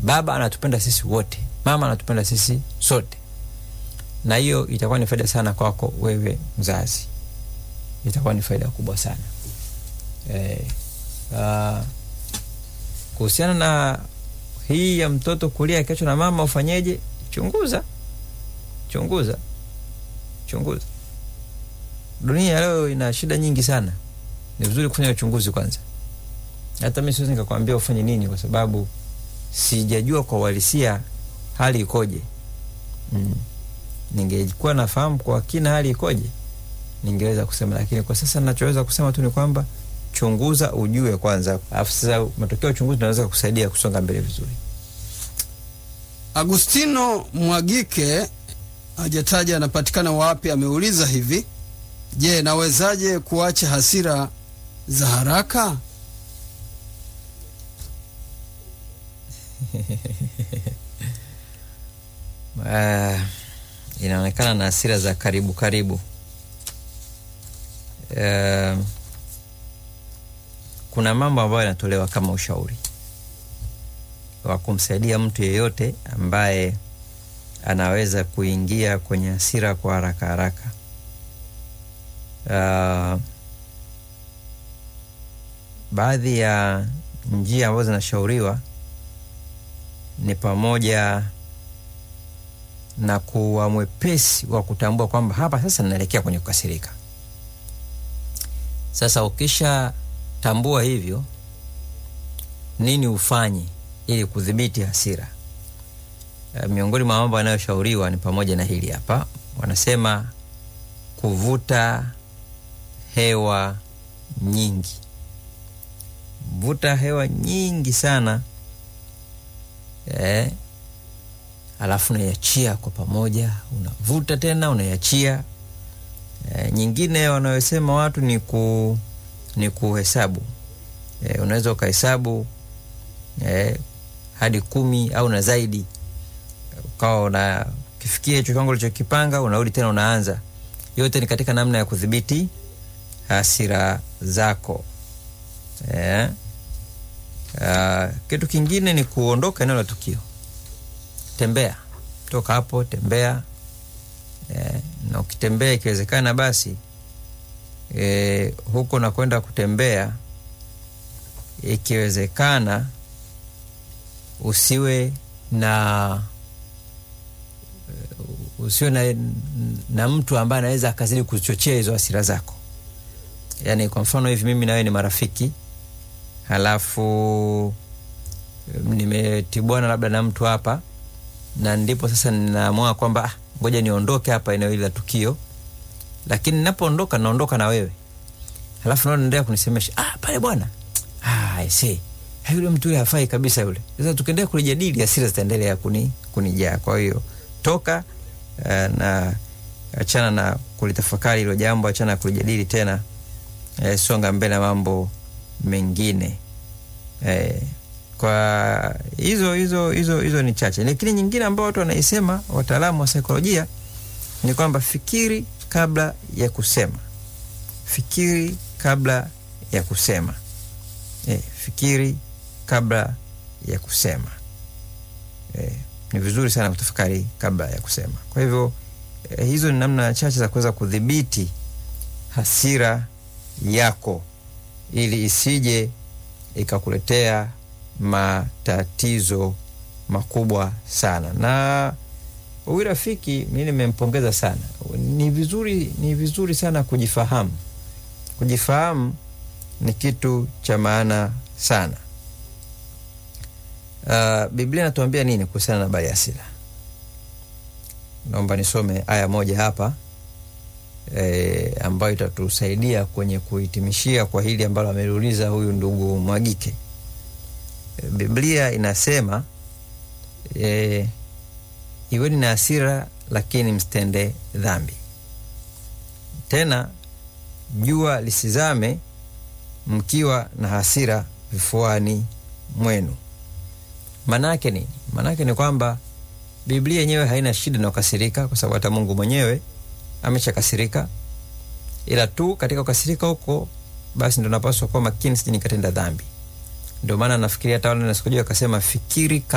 baba anatupenda sisi wote mama anatupenda sisi sote na hiyo itakuwa ni faida sana kwako wewe mzazi itakuwa ni faida kubwa sana eh, uh, kuhusiana na hii ya mtoto kulia akiachwa na mama ufanyeje chunguza chunguza chunguza dunia ya leo ina shida nyingi sana ni vizuri kufanya uchunguzi kwanza hata mi siwezi nikakwambia ufanye nini kwa sababu sijajua kwa uhalisia hali ikoje mm. ningekuwa nafahamu kwa kina hali ikoje ningeweza kusema lakini kwa sasa nachoweza kusema tu ni kwamba chunguza ujue kwanza alafu sasa matokeo ya uchunguzi naweza kusaidia kusonga mbele vizuri Agustino Mwagike hajataja anapatikana wapi, ameuliza hivi: Je, nawezaje kuacha hasira za haraka? uh, inaonekana na hasira za karibu karibu uh, kuna mambo ambayo yanatolewa kama ushauri wa kumsaidia mtu yeyote ambaye anaweza kuingia kwenye hasira kwa haraka haraka. Uh, baadhi ya njia ambazo zinashauriwa ni pamoja na kuwa mwepesi wa kutambua kwamba hapa sasa ninaelekea kwenye kukasirika. Sasa ukisha tambua hivyo, nini ufanye ili kudhibiti hasira? Uh, miongoni mwa mambo yanayoshauriwa ni pamoja na hili hapa, wanasema kuvuta hewa nyingi. Vuta hewa nyingi sana eh, alafu unaiachia kwa pamoja, unavuta tena unaiachia. E, nyingine wanayosema watu ni ku ni kuhesabu. E, unaweza ukahesabu e, hadi kumi au na zaidi, ukawa una kifikia hicho kiwango ulichokipanga, unarudi tena unaanza. Yote ni katika namna ya kudhibiti hasira zako. E, a, kitu kingine ni kuondoka eneo la tukio tembea toka hapo, tembea e, na ukitembea ikiwezekana basi e, huko nakwenda kutembea, ikiwezekana usiwe na usiwe na, na mtu ambaye anaweza akazidi kuchochea hizo hasira zako. Yani kwa mfano hivi, mimi nawe ni marafiki, halafu nimetibwana labda na mtu hapa na ndipo sasa ninaamua kwamba ah, ngoja niondoke hapa eneo hili la tukio, lakini ninapoondoka naondoka na wewe, halafu nao naendelea kunisemesha ah, pale bwana ah, see yule mtu yule hafai kabisa yule. Sasa tukiendelea kulijadili hasira zitaendelea kuni kunijaa. Kwa hiyo toka uh, na achana na kulitafakari hilo jambo, achana na kulijadili tena, eh, songa mbele na mambo mengine eh, kwa hizo hizo hizo hizo ni chache, lakini nyingine ambao watu wanaisema, wataalamu wa saikolojia, ni kwamba fikiri kabla ya kusema. Fikiri kabla ya kusema. E, fikiri kabla ya kusema. E, ni vizuri sana kutafakari kabla ya kusema. Kwa hivyo e, hizo ni namna chache za kuweza kudhibiti hasira yako ili isije ikakuletea matatizo makubwa sana. Na huyu rafiki mi nimempongeza sana. Ni vizuri, ni vizuri sana kujifahamu. Kujifahamu ni kitu cha maana sana. Uh, Biblia inatuambia nini kuhusiana na habari ya hasira? Naomba nisome aya moja hapa e, ambayo itatusaidia kwenye kuhitimishia kwa hili ambalo ameliuliza huyu ndugu Mwagike. Biblia inasema e, iweni na hasira lakini msitende dhambi. Tena jua lisizame mkiwa na hasira vifuani mwenu. Maana yake nini? Maana yake ni kwamba Biblia yenyewe haina shida na kukasirika, kwa sababu hata Mungu mwenyewe ameshakasirika, ila tu katika kukasirika huko basi ndo napaswa kuwa makini, sije nikatenda dhambi. Ndio maana nafikiria hata wale nasikujua akasema fikiri